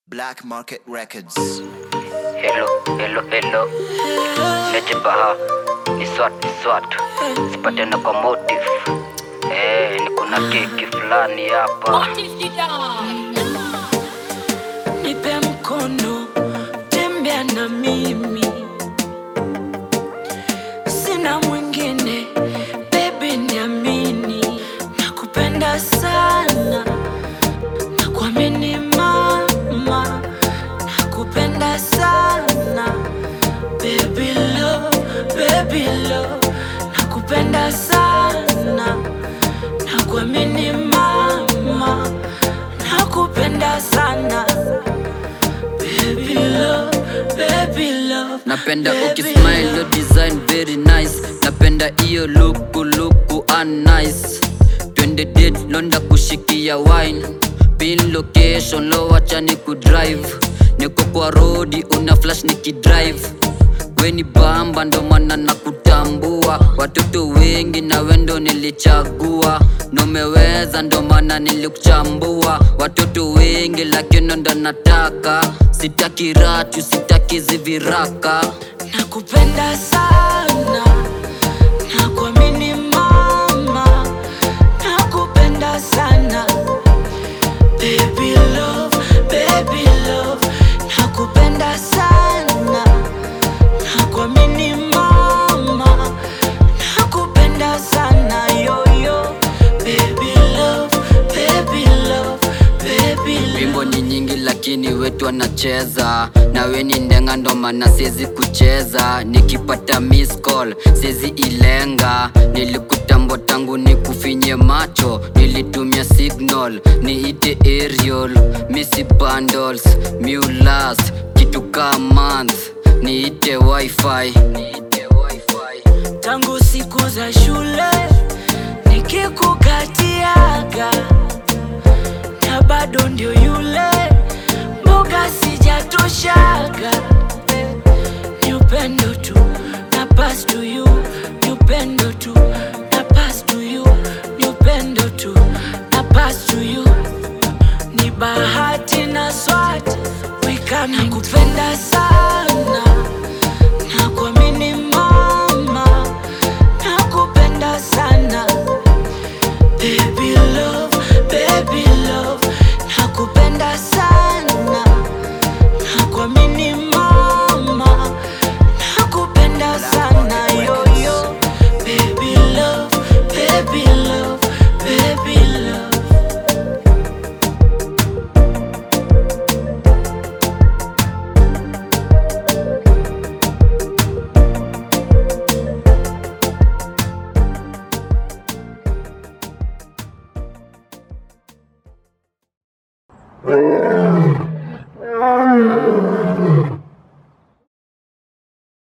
Black Market Records. Hello, hello, hello. Leje baha. Ni swat, ni swat. Sipate na kwa motive. Eh, ni kuna keki fulani hapa. nipe mkono, tembea na mimi, sina mwingine, baby niamini, nakupenda sana, nakuamini mama, nakupenda sana, baby love, baby love, nakupenda sana, nakuamini mama, nakupenda sana. Baby love, baby love. napenda baby ukismile love. your design very nice napenda iyo luku luku and nice twende date londa kushikia wine pin location lo wacha ni kudrive niko kwa rodi una flash nikidrive weni bamba ndo maana na kutambua watoto wengi na wendo nilichagua nomeweza ndo maana nilikuchambua watoto wengi lakini ndo nataka sitaki ratu sitaki ziviraka nakupenda sana nakuamini mama nakupenda sana baby love baby love nakupenda sana nakuamini mama nakupenda sana yoyo baby love baby love baby love wimbo ni nyingi lakini wetu anacheza na we ni ndenga ndo maana siezi kucheza nikipata miss call siezi ilenga nilikutambwa tangu nikufinye macho nilitumia signal niite aerial misi bundles mulas kitu ka month niite wifi niite wifi tangu siku za shule nikikukatiaga na bado ndio yule mboga sijatoshaga ni upendo tu na pass to you ni upendo tu na pass to you ni upendo tu na pass to you ni bahati na swati wikana kupenda sana nakuamini mama nakupenda sana baby love baby love nakupenda sana nakuamini mama nakupenda sana yoyo baby love baby love baby love